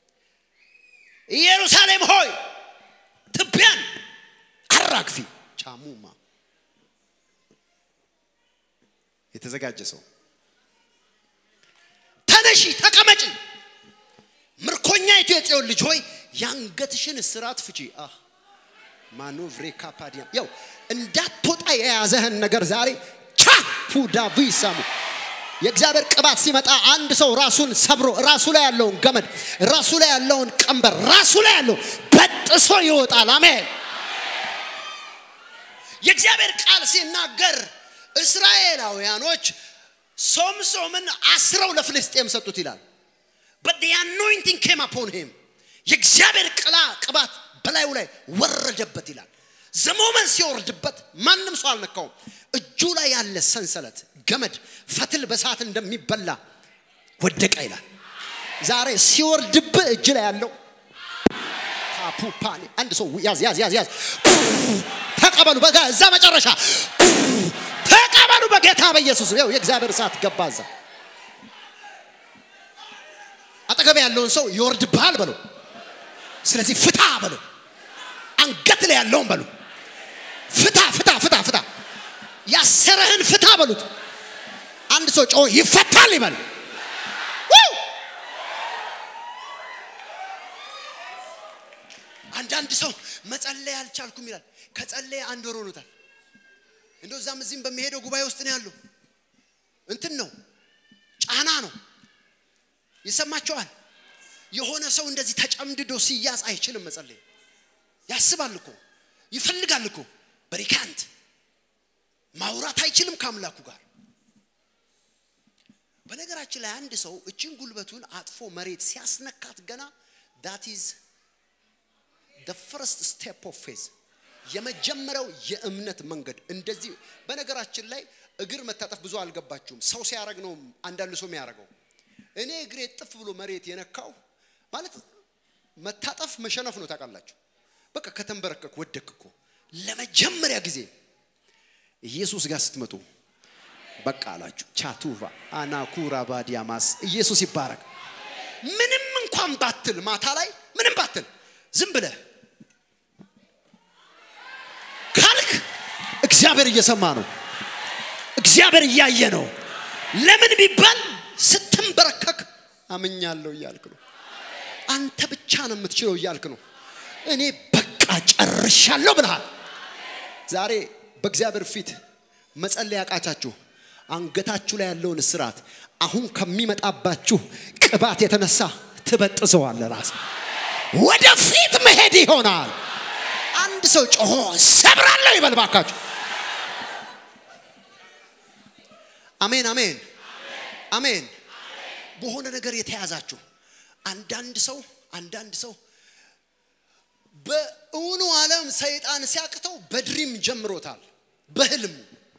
ኢየሩሳሌም ሆይ ትቢያን አራግፊ ቻሙማ የተዘጋጀ ሰው ተነሺ ተቀመጪ ምርኮኛይቱ የጽዮን ልጅ ሆይ የአንገትሽን እስራት ፍቺ አህ ማኖቭሬ ካፓዲያም ያው እንዳትወጣ የያዘህን ነገር ዛሬ ቻፑ ዳቪሳሙ የእግዚአብሔር ቅባት ሲመጣ አንድ ሰው ራሱን ሰብሮ ራሱ ላይ ያለውን ገመድ ራሱ ላይ ያለውን ቀንበር ራሱ ላይ ያለው በጥሶ ይወጣል። አሜን። የእግዚአብሔር ቃል ሲናገር እስራኤላውያኖች ሶምሶምን አስረው ለፍልስጤም ሰጡት ይላል። but the anointing came upon him የእግዚአብሔር ቅላ ቅባት በላዩ ላይ ወረደበት ይላል። ዘሞመን ሲወርድበት ማንም ሰው አልነካውም። እጁ ላይ ያለ ሰንሰለት ገመድ ፈትል በሰዓት እንደሚበላ ወደቀ ይላል። ዛሬ ሲወርድብህ እጅ ላይ ያለው ካፑፓኒ አንድ ሰው ያዝ ያዝ ያዝ ያዝ ተቀበሉ። በጋ እዛ መጨረሻ ተቀበሉ በጌታ በኢየሱስ ይኸው የእግዚአብሔር እሳት ገባ እዛ። አጠገብ ያለውን ሰው ይወርድብሃል በለው። ስለዚህ ፍታ በለው። አንገት ላይ ያለውን በሉ ፍታ ፍታ ፍታ ፍታ ያሰረህን ፍታ በሉት። አንድ ሰው ጮ ይፈታል ይበል። አንዳንድ ሰው መጸለይ አልቻልኩም ይላል። ከጸለየ አንድ ወር ሆኖታል። እንደው እዛም እዚህም በሚሄደው ጉባኤ ውስጥ ነው ያለው። እንትን ነው ጫና ነው። ይሰማቸዋል። የሆነ ሰው እንደዚህ ተጨምድዶ ሲያዝ አይችልም መጸለይ። ያስባል እኮ ይፈልጋል እኮ በሪካንት ማውራት አይችልም ከአምላኩ ጋር። በነገራችን ላይ አንድ ሰው እችን ጉልበቱን አጥፎ መሬት ሲያስነካት ገና ዳት ኢዝ the first step of faith የመጀመሪያው የእምነት መንገድ እንደዚህ በነገራችን ላይ እግር መታጠፍ ብዙ አልገባችሁም ሰው ሲያደርግ ነው አንዳንድ ሰው የሚያደርገው እኔ እግሬ ጥፍ ብሎ መሬት የነካው ማለት መታጠፍ መሸነፍ ነው ታውቃላችሁ በቃ ከተንበረከክ ወደክ እኮ ለመጀመሪያ ጊዜ ኢየሱስ ጋር ስትመጡ በቃ አላችሁ ቻቱቫ አናኩራ ባዲያማስ ኢየሱስ ይባረክ ምንም እንኳን ባትል ማታ ላይ ምንም ባትል ዝም ብለህ ካልክ እግዚአብሔር እየሰማ ነው እግዚአብሔር እያየ ነው ለምን ቢባል ስትንበረከክ አምኛለሁ እያልክ ነው አንተ ብቻ ነው የምትችለው እያልክ ነው እኔ በቃ ጨርሻለሁ ብልሃል ዛሬ በእግዚአብሔር ፊት መጸለይ ያቃቻችሁ አንገታችሁ ላይ ያለውን እስራት አሁን ከሚመጣባችሁ ቅባት የተነሳ ትበጥሰዋለ። ራስ ወደፊት መሄድ ይሆናል። አንድ ሰው ጮሆ ሰብራለሁ ይበል ባካችሁ። አሜን አሜን አሜን። በሆነ ነገር የተያዛችሁ አንዳንድ ሰው አንዳንድ ሰው በእውኑ ዓለም ሰይጣን ሲያቅተው በድሪም ጀምሮታል። በህልሙ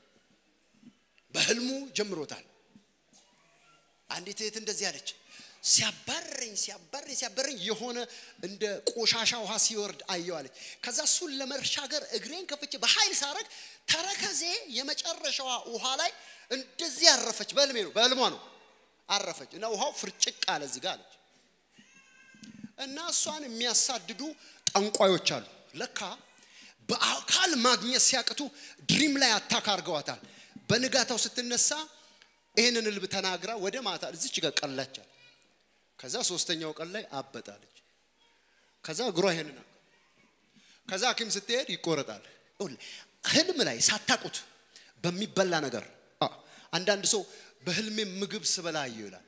በህልሙ ጀምሮታል። አንዲት እህት እንደዚህ አለች። ሲያባረኝ ሲያባረኝ ሲያባረኝ የሆነ እንደ ቆሻሻ ውሃ ሲወርድ አየው አለች። ከዛ እሱን ለመሻገር እግሬን ከፍቼ በኃይል ሳረግ ተረከዜ የመጨረሻዋ ውሃ ላይ እንደዚህ አረፈች። በህልሜ ነው በህልሟ ነው አረፈች እና ውሃው ፍርጭቅ አለ እዚህ ጋር አለች። እና እሷን የሚያሳድዱ ጠንቋዮች አሉ። ለካ በአካል ማግኘት ሲያቅቱ ድሪም ላይ አታክ አርገዋታል። በንጋታው ስትነሳ ይህንን ልብ ተናግራ ወደ ማታ እዚች ጋር ቀላቻል። ከዛ ሶስተኛው ቀን ላይ አበጣለች። ከዛ እግሯ ይሄንን ከዛ ሐኪም ስትሄድ ይቆረጣል። ህልም ላይ ሳታቁት በሚበላ ነገር አንዳንድ ሰው በህልሜ ምግብ ስበላ አየሁ ይላል።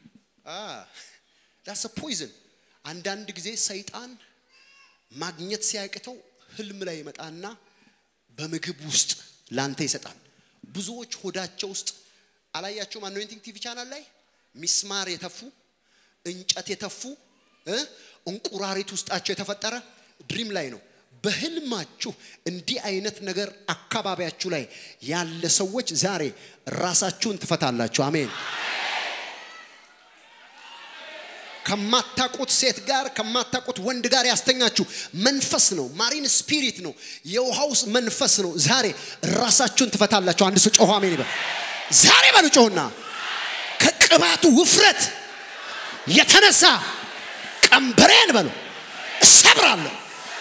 ዳስ ፖይዝን አንዳንድ ጊዜ ሰይጣን ማግኘት ሲያቅተው ህልም ላይ ይመጣና በምግብ ውስጥ ላንተ ይሰጣል። ብዙዎች ሆዳቸው ውስጥ አላያቸውም? አኖይንቲንግ ቲቪ ቻናል ላይ ሚስማር የተፉ እንጨት የተፉ እንቁራሪት ውስጣቸው የተፈጠረ ድሪም ላይ ነው። በህልማችሁ እንዲህ አይነት ነገር አካባቢያችሁ ላይ ያለ ሰዎች ዛሬ ራሳችሁን ትፈታላችሁ። አሜን። ከማታቁት ሴት ጋር ከማታቁት ወንድ ጋር ያስተኛችሁ መንፈስ ነው። ማሪን ስፒሪት ነው። የውሃ ውስጥ መንፈስ ነው። ዛሬ ራሳችሁን ትፈታላችሁ። አንድ ሰው ጮሆ አሜን ይበል። ዛሬ በሉ ጮሁና ከቅባቱ ውፍረት የተነሳ ቀንበሬን በሉ እሰብራለሁ።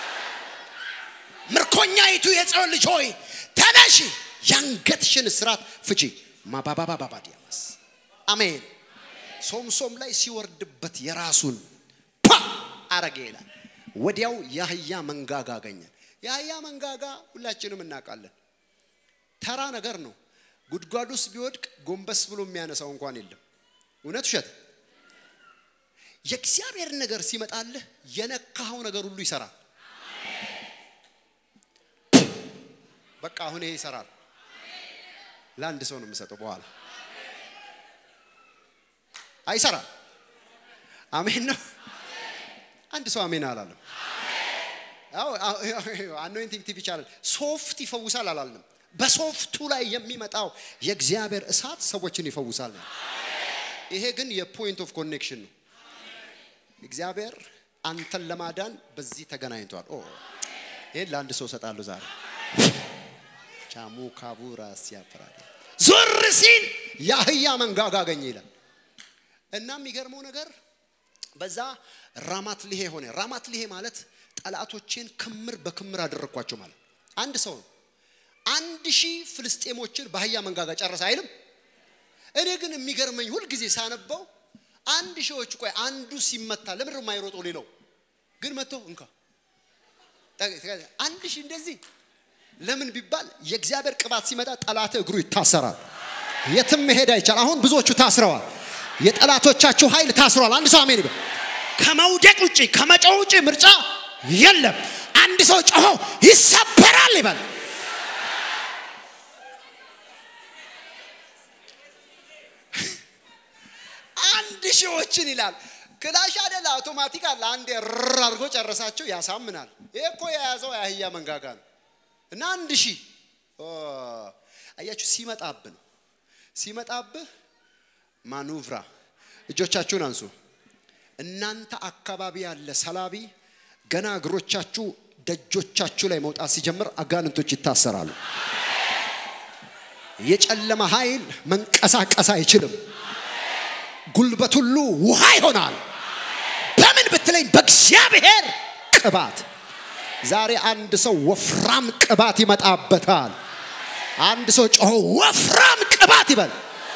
ምርኮኛይቱ የጽዮን ልጅ ሆይ ተነሺ፣ ያንገትሽን እስራት ፍቺ። ማባባባባዲያማስ አሜን። ሶምሶም ላይ ሲወርድበት የራሱን ፓ አረገ ይላል። ወዲያው የአህያ መንጋጋ አገኘ። የአህያ መንጋጋ ሁላችንም እናውቃለን። ተራ ነገር ነው። ጉድጓድ ውስጥ ቢወድቅ ጎንበስ ብሎ የሚያነሳው እንኳን የለም። እውነት ውሸት? የእግዚአብሔር ነገር ሲመጣልህ የነካኸው ነገር ሁሉ ይሰራል። በቃ አሁን ይሄ ይሰራል። ለአንድ ሰው ነው የምሰጠው በኋላ አይሰራም። አሜን ነው። አንድ ሰው አሜን አላለም። አኖይንቲንግ ቲቪ ቻናል ሶፍት ይፈውሳል አላልንም። በሶፍቱ ላይ የሚመጣው የእግዚአብሔር እሳት ሰዎችን ይፈውሳል። ይሄ ግን የፖይንት ኦፍ ኮኔክሽን ነው። እግዚአብሔር አንተን ለማዳን በዚህ ተገናኝቷል። ኦ ይሄን ለአንድ ሰው እሰጣለሁ ዛሬ ቻሙ ካቡራ ሲያፈራል ዞር ሲል የአህያ መንጋጋ አገኘ ይላል። እና የሚገርመው ነገር በዛ ራማት ሊሄ ሆነ። ራማት ሊሄ ማለት ጠላቶቼን ክምር በክምር አደረግኳቸው ማለት አንድ ሰው ነው። አንድ ሺህ ፍልስጤሞችን በአህያ መንጋጋ ጨረሰ አይልም። እኔ ግን የሚገርመኝ ሁልጊዜ ሳነበው አንድ ሺዎች ቆይ አንዱ ሲመታ ለምንድን ነው የማይሮጠው? ሌላው ግን መጥቶ እንካ አንድ ሺህ እንደዚህ ለምን ቢባል የእግዚአብሔር ቅባት ሲመጣ ጠላት እግሩ ይታሰራል። የትም መሄድ አይቻል። አሁን ብዙዎቹ ታስረዋል። የጠላቶቻችሁ ኃይል ታስሯል። አንድ ሰው አሜን ይበል። ከመውደቅ ውጭ ከመጮህ ውጭ ምርጫ የለም። አንድ ሰው ጮሆ ይሰበራል ይበል። አንድ ሺዎችን ይላል። ክላሽ አይደለ አውቶማቲክ አለ። አንድ ር አድርጎ ጨረሳቸው። ያሳምናል። ይሄ እኮ የያዘው የአህያ መንጋጋ ነው። እና አንድ ሺህ አያችሁ፣ ሲመጣብህ ነው ሲመጣብህ ማኑቭራ እጆቻችሁን አንሱ። እናንተ አካባቢ ያለ ሰላቢ ገና እግሮቻችሁ ደጆቻችሁ ላይ መውጣት ሲጀምር አጋንንቶች ይታሰራሉ። የጨለማ ኃይል መንቀሳቀስ አይችልም። ጉልበት ሁሉ ውሃ ይሆናል። በምን ብትለኝ በእግዚአብሔር ቅባት። ዛሬ አንድ ሰው ወፍራም ቅባት ይመጣበታል። አንድ ሰው ጮሆ ወፍራም ቅባት ይበል።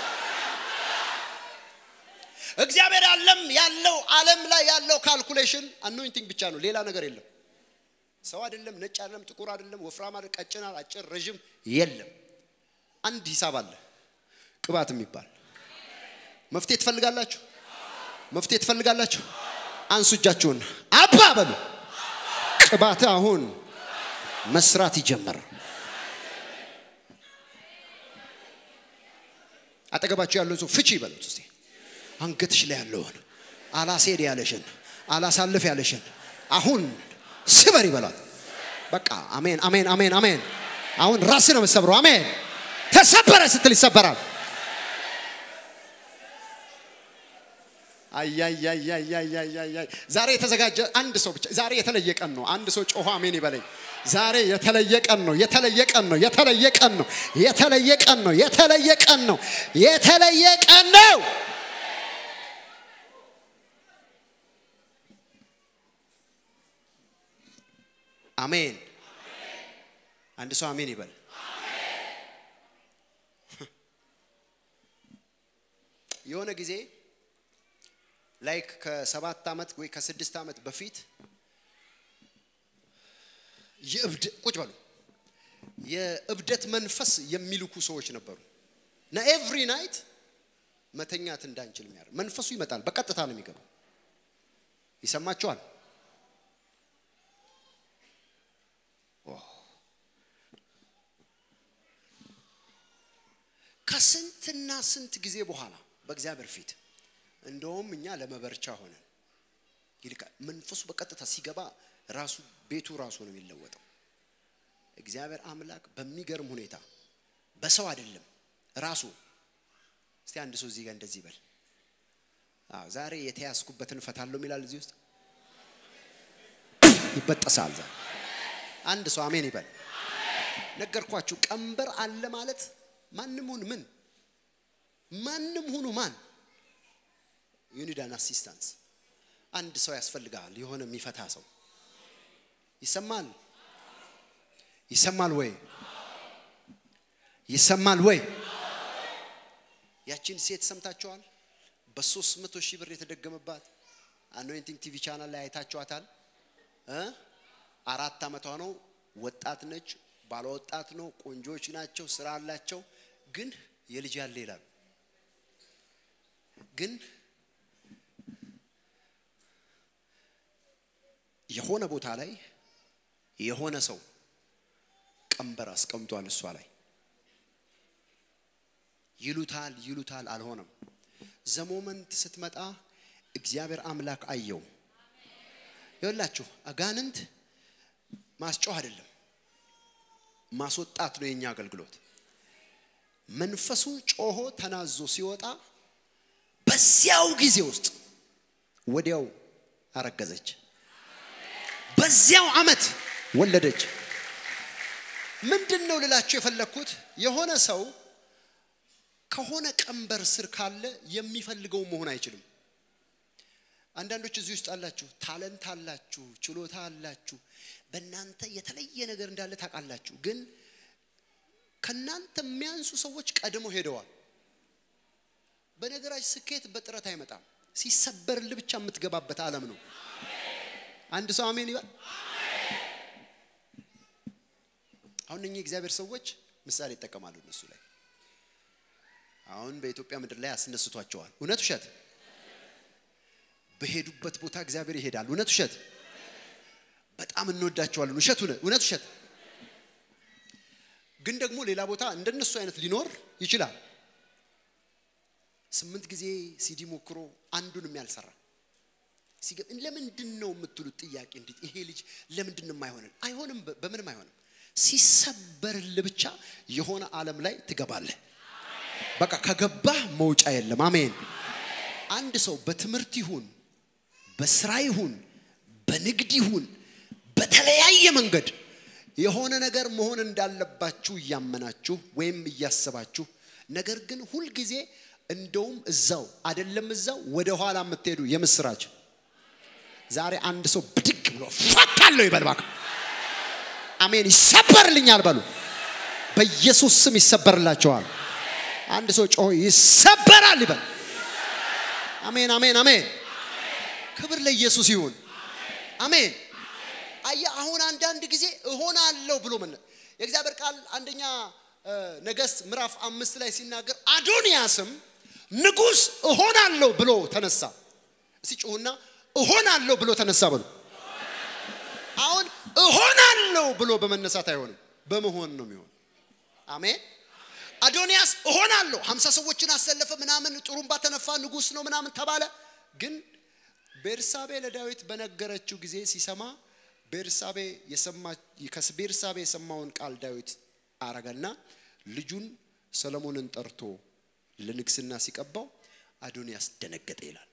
እግዚአብሔር ዓለም ያለው ዓለም ላይ ያለው ካልኩሌሽን አኖይንቲንግ ብቻ ነው፣ ሌላ ነገር የለም። ሰው አይደለም፣ ነጭ አይደለም፣ ጥቁር አይደለም፣ ወፍራም አይደለም፣ ቀጭን፣ አጭር፣ ረዥም የለም። አንድ ሂሳብ አለ። ቅባት የሚባል መፍትሄ ትፈልጋላችሁ? መፍትሄ ትፈልጋላችሁ? አንሱ እጃችሁን አባ በሉ። ቅባት አሁን መስራት ይጀምር። አጠገባችሁ ያለውን ሰው ፍቺ ይበሉት እስቲ። አንገትሽ ላይ ያለውን አላስሄድ ያለሽን አላሳልፍ ያለሽን አሁን ስበር ይበሏት። በቃ አሜን፣ አሜን፣ አሜን፣ አሜን። አሁን ራስ ነው የምትሰብረው። አሜን። ተሰበረ ስትል ይሰበራል። አያያያያያያያይ ዛሬ የተዘጋጀ አንድ ሰው ብቻ ዛሬ የተለየ ቀን ነው። አንድ ሰው ጮሆ አሜን ይበለኝ። ዛሬ የተለየ ቀን ነው። የተለየ ቀን ነው። የተለየ ቀን ነው። የተለየ ቀን ነው። የተለየ ቀን ነው። የተለየ ቀን ነው። አሜን። አንድ ሰው አሜን ይበል። የሆነ ጊዜ ላይክ ከሰባት ዓመት ወይ ከስድስት ዓመት በፊት የእብድ ቁጭ በሉ የእብደት መንፈስ የሚልኩ ሰዎች ነበሩ እና ኤቭሪ ናይት መተኛት እንዳንችል የሚያደርግ መንፈሱ ይመጣል። በቀጥታ ነው የሚገባው። ይሰማቸዋል። ከስንትና ስንት ጊዜ በኋላ በእግዚአብሔር ፊት እንደውም እኛ ለመበርቻ ሆነን ይልቃል። መንፈሱ በቀጥታ ሲገባ ራሱ ቤቱ ራሱ ነው የሚለወጠው። እግዚአብሔር አምላክ በሚገርም ሁኔታ በሰው አይደለም ራሱ። እስቲ አንድ ሰው እዚህ ጋር እንደዚህ ይበል። አዎ ዛሬ የተያዝኩበትን እፈታለሁ ይላል። እዚህ ውስጥ ይበጠሳል። ዛሬ አንድ ሰው አሜን ይበል። ነገርኳችሁ። ቀንበር አለ ማለት ማንም ሁን ምን ማንም ሁኑ ማን ዩኒዳን አሲስታንስ አንድ ሰው ያስፈልጋል። የሆነ የሚፈታ ሰው ይሰማል። ይሰማል ወይ? ይሰማል ወይ? ያቺን ሴት ሰምታችኋል? በሶስት መቶ ሺህ ብር የተደገመባት አኖይንቲንግ ቲቪ ቻናል ላይ አይታችኋታል። እ አራት ዓመቷ ነው። ወጣት ነች። ባለ ወጣት ነው። ቆንጆች ናቸው። ስራ አላቸው። ግን የልጅ ያለ ይላሉ ግን የሆነ ቦታ ላይ የሆነ ሰው ቀንበር አስቀምጧል እሷ ላይ ይሉታል ይሉታል አልሆነም ዘሞመንት ስትመጣ እግዚአብሔር አምላክ አየው ይኸውላችሁ አጋንንት ማስጮህ አይደለም ማስወጣት ነው የኛ አገልግሎት መንፈሱ ጮሆ ተናዞ ሲወጣ በዚያው ጊዜ ውስጥ ወዲያው አረገዘች በዚያው አመት ወለደች ምንድን ነው ልላችሁ የፈለግኩት የሆነ ሰው ከሆነ ቀንበር ስር ካለ የሚፈልገው መሆን አይችልም አንዳንዶች እዚህ ውስጥ አላችሁ ታለንት አላችሁ ችሎታ አላችሁ በእናንተ የተለየ ነገር እንዳለ ታውቃላችሁ ግን ከእናንተ የሚያንሱ ሰዎች ቀድሞ ሄደዋል በነገራች ስኬት በጥረት አይመጣም ሲሰበርል ብቻ የምትገባበት ዓለም ነው አንድ ሰው አሜን ይበል አሁን እኚህ እግዚአብሔር ሰዎች ምሳሌ ይጠቀማሉ እነሱ ላይ አሁን በኢትዮጵያ ምድር ላይ ያስነስቷቸዋል እውነት ውሸት በሄዱበት ቦታ እግዚአብሔር ይሄዳል እውነት ውሸት በጣም እንወዳቸዋለን ውሸት እውነት ውሸት ግን ደግሞ ሌላ ቦታ እንደነሱ አይነት ሊኖር ይችላል ስምንት ጊዜ ሲዲ ሞክሮ አንዱንም ያልሰራ ለምንድን ነው የምትሉት ጥያቄ እንዴት ይሄ ልጅ ለምንድን ነው የማይሆንን አይሆንም በምንም አይሆንም ሲሰበርል ብቻ የሆነ ዓለም ላይ ትገባለህ በቃ ከገባህ መውጫ የለም አሜን አንድ ሰው በትምህርት ይሁን በስራ ይሁን በንግድ ይሁን በተለያየ መንገድ የሆነ ነገር መሆን እንዳለባችሁ እያመናችሁ ወይም እያሰባችሁ ነገር ግን ሁልጊዜ እንደውም እዛው አይደለም እዛው ወደ ኋላ የምትሄዱ የምስራች ዛሬ አንድ ሰው ብድግ ብሎ ፈታለሁ ይበል እባክህ አሜን ይሰበርልኛል በሉ በኢየሱስ ስም ይሰበርላቸዋል አንድ ሰው ጮሆ ይሰበራል ይበል አሜን አሜን አሜን ክብር ለኢየሱስ ይሁን አሜን አየ አሁን አንዳንድ ጊዜ እሆናለሁ ብሎ መነ የእግዚአብሔር ቃል አንደኛ ነገስት ምዕራፍ አምስት ላይ ሲናገር አዶንያስም ንጉስ እሆናለሁ ብሎ ተነሳ። እስቲ ጩሁና እሆናለሁ ብሎ ተነሳ በሉ። አሁን እሆናለሁ ብሎ በመነሳት አይሆንም፣ በመሆን ነው የሚሆን። አሜን። አዶንያስ እሆናለሁ ሀምሳ ሰዎችን አሰለፈ ምናምን ጥሩምባ ተነፋ ንጉስ ነው ምናምን ተባለ። ግን ቤርሳቤ ለዳዊት በነገረችው ጊዜ ሲሰማ ቤርሳቤ ከቤርሳቤ የሰማውን ቃል ዳዊት አረገና ልጁን ሰለሞንን ጠርቶ ለንግስና ሲቀባው አዶንያስ ደነገጠ ይላል።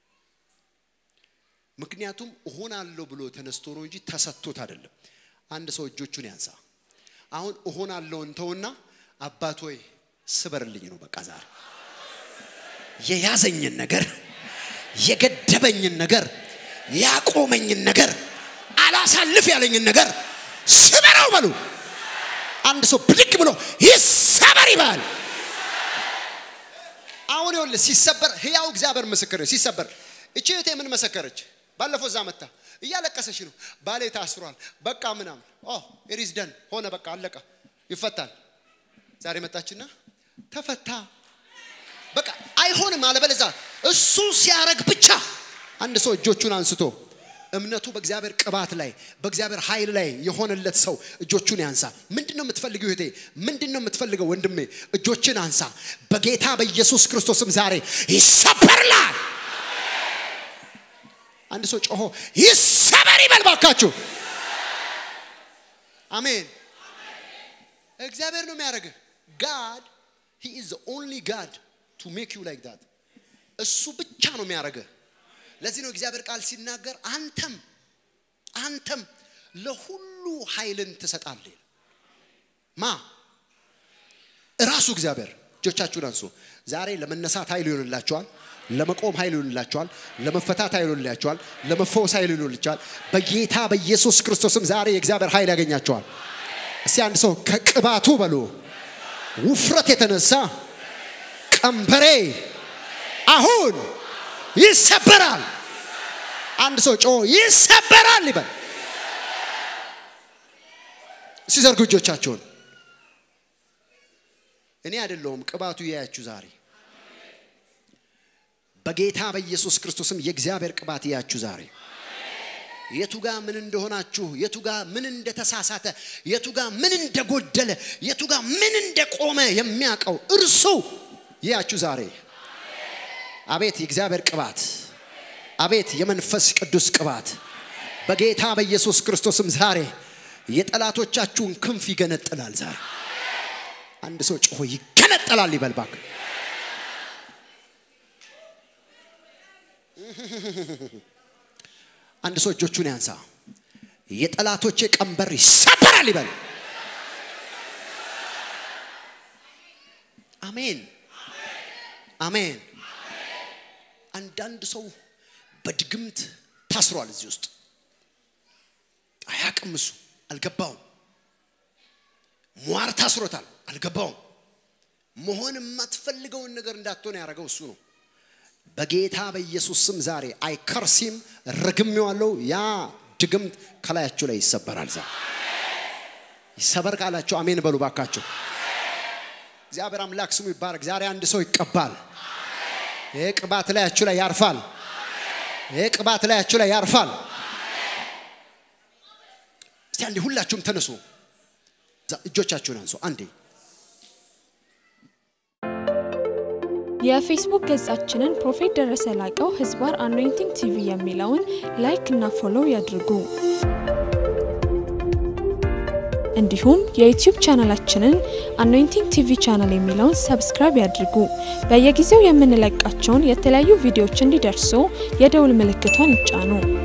ምክንያቱም እሆናለሁ ብሎ ተነስቶ ነው እንጂ ተሰጥቶት አይደለም። አንድ ሰው እጆቹን ያንሳ። አሁን እሆናለሁ እንተውና አባት ሆይ ስበርልኝ ነው በቃ ዛሬ የያዘኝን ነገር የገደበኝን ነገር ያቆመኝን ነገር አላሳልፍ ያለኝን ነገር ስበረው በሉ። አንድ ሰው ብድግ ብሎ ይሰበር ይባል። አሁን ይኸውልህ ሲሰበር ህያው እግዚአብሔር ምስክር ነው። ሲሰበር እቺ እህቴ ምን መሰከረች? ባለፈው እዛ መታ እያለቀሰች ነው። ባሌ ታስሯል፣ በቃ ምናምን ኦ ኢሪዝ ደን ሆነ፣ በቃ አለቀ፣ ይፈታል። ዛሬ መጣችና ተፈታ። በቃ አይሆንም አለበለዚያ እሱ ሲያረግ ብቻ አንድ ሰው እጆቹን አንስቶ እምነቱ በእግዚአብሔር ቅባት ላይ በእግዚአብሔር ኃይል ላይ የሆነለት ሰው እጆቹን ያንሳ። ምንድን ነው የምትፈልገው እህቴ? ምንድን ነው የምትፈልገው ወንድሜ? እጆችን አንሳ። በጌታ በኢየሱስ ክርስቶስም ዛሬ ይሰበርላል። አንድ ሰው ጮሆ ይሰበር ይበል ባካችሁ። አሜን። እግዚአብሔር ነው የሚያደርግህ። ጋድ ሂ ኢዝ ዘ ኦንሊ ጋድ ቱ ሜክ ዩ ላይክ ዳት። እሱ ብቻ ነው የሚያደርግህ። ለዚህ ነው እግዚአብሔር ቃል ሲናገር አንተም አንተም ለሁሉ ኃይልን ትሰጣለህ። ማ እራሱ እግዚአብሔር። እጆቻችሁን አንሱ። ዛሬ ለመነሳት ኃይል ይሆንላችኋል። ለመቆም ኃይል ይሆንላችኋል። ለመፈታት ኃይል ይሆንላችኋል። ለመፈወስ ኃይል ይሆንላችኋል። በጌታ በኢየሱስ ክርስቶስም ዛሬ የእግዚአብሔር ኃይል ያገኛችኋል። እስቲ አንድ ሰው ከቅባቱ በሉ ውፍረት የተነሳ ቀንበሬ አሁን ይሰበራል። አንድ ሰው ጮ ይሰበራል ይበል። ሲዘርጉ እጆቻቸውን እኔ አይደለሁም ቅባቱ ያያችሁ ዛሬ በጌታ በኢየሱስ ክርስቶስም የእግዚአብሔር ቅባት ያያችሁ ዛሬ የቱ ጋ ምን እንደሆናችሁ የቱ ጋ ምን እንደተሳሳተ የቱ ጋ ምን እንደጎደለ የቱ ጋ ምን እንደቆመ የሚያውቀው እርሱ ያያችሁ ዛሬ አቤት የእግዚአብሔር ቅባት አቤት የመንፈስ ቅዱስ ቅባት በጌታ በኢየሱስ ክርስቶስም ዛሬ የጠላቶቻችሁን ክንፍ ይገነጥላል። ዛሬ አንድ ሰው ጮሆ ይገነጠላል ይበልባክ። አንድ ሰው እጆቹን ያንሳ። የጠላቶቼ ቀንበር ይሰበራል ይበል። አሜን አሜን። አንዳንድ ሰው በድግምት ታስሯል። እዚህ ውስጥ አያቅም። እሱ አልገባውም። ሟር ታስሮታል፣ አልገባውም። መሆን የማትፈልገውን ነገር እንዳትሆን ያደረገው እሱ ነው። በጌታ በኢየሱስ ስም ዛሬ አይከርሲም ረግሜዋለሁ። ያ ድግምት ከላያችሁ ላይ ይሰበራል። ዛሬ ይሰበር ካላችሁ አሜን በሉ ባካችሁ። እግዚአብሔር አምላክ ስሙ ይባረክ። ዛሬ አንድ ሰው ይቀባል። ይህ ቅባት ላያችሁ ላይ ያርፋል። ይህ ቅባት ላያችሁ ላይ ያርፋል። እስቲ አንዴ ሁላችሁም ተነሱ፣ እጆቻችሁን አንሱ። አንዴ የፌስቡክ ገጻችንን ፕሮፌት ደረሰ ላቀው ህዝባር አኖይንቲንግ ቲቪ የሚለውን ላይክ እና ፎሎው ያድርጉ። እንዲሁም የዩቲዩብ ቻናላችንን አኖይንቲንግ ቲቪ ቻናል የሚለውን ሰብስክራይብ ያድርጉ። በየጊዜው የምንለቃቸውን የተለያዩ ቪዲዮዎች እንዲደርሱ የደውል ምልክቷን ይጫኑ።